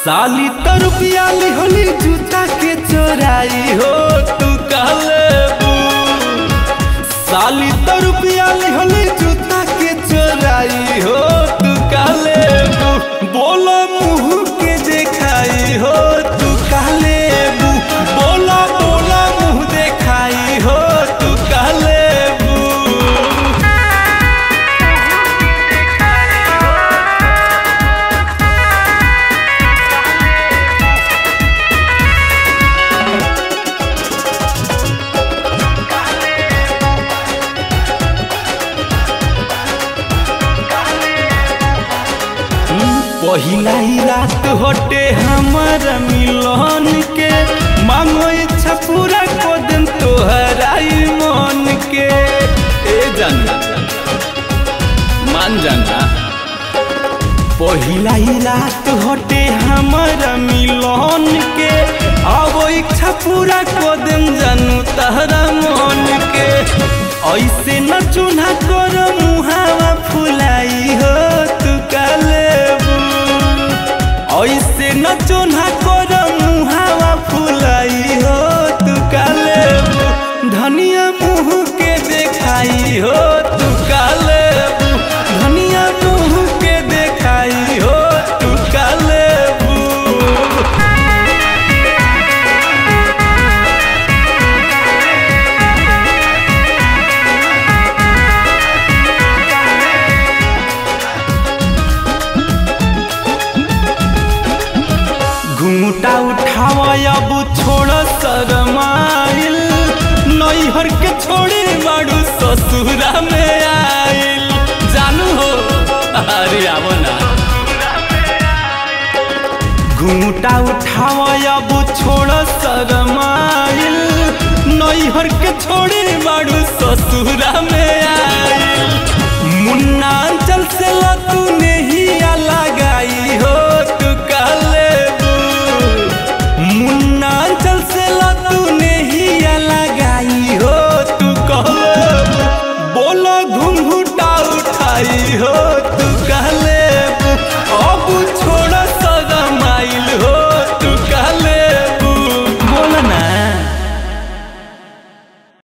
साली तो रुपया लिहली जूता के चोराई हो तू कहले साली तो रुपया लिहली जूता के चोराई हो तू कहले बोलो मुंह के देखाई हो तू कहले बोला बोला मुंह देखाई हो तू कहले पहिला ही रात हटे हमार मिलन के मांगो इच्छा पूरा को दिन तोहराई मन के ए जाना मान जाना पहिला ही रात हटे हमार मिलन के अब इच्छा पूरा को दिन जानू तहरा मन के ऐसे न चून्हा कर मुहावा फुलाई हो तू काले ऐसे न चोन्हा कर मुहावा फुलाई हो तू काले धनिया मुँह के देखाई हो तू काले धनिया मुँह के देखाई हो तू काले घूटा उठाव अब छोड़ शरमाइल नैहर के छोड़े बाड़ू ससुरा में आइल जानू हो अरे आव ना घूटा उठाव अब छोड़ शरमाइल नैहर के छोड़े बाड़ू ससुरा में आइल मुन्नाचल से लतू नहीं लगाई हो तू कहले मुन्नाचल से लतू नहीं लगाई हो तू कहले बोलो घुंघुटा उठाई हो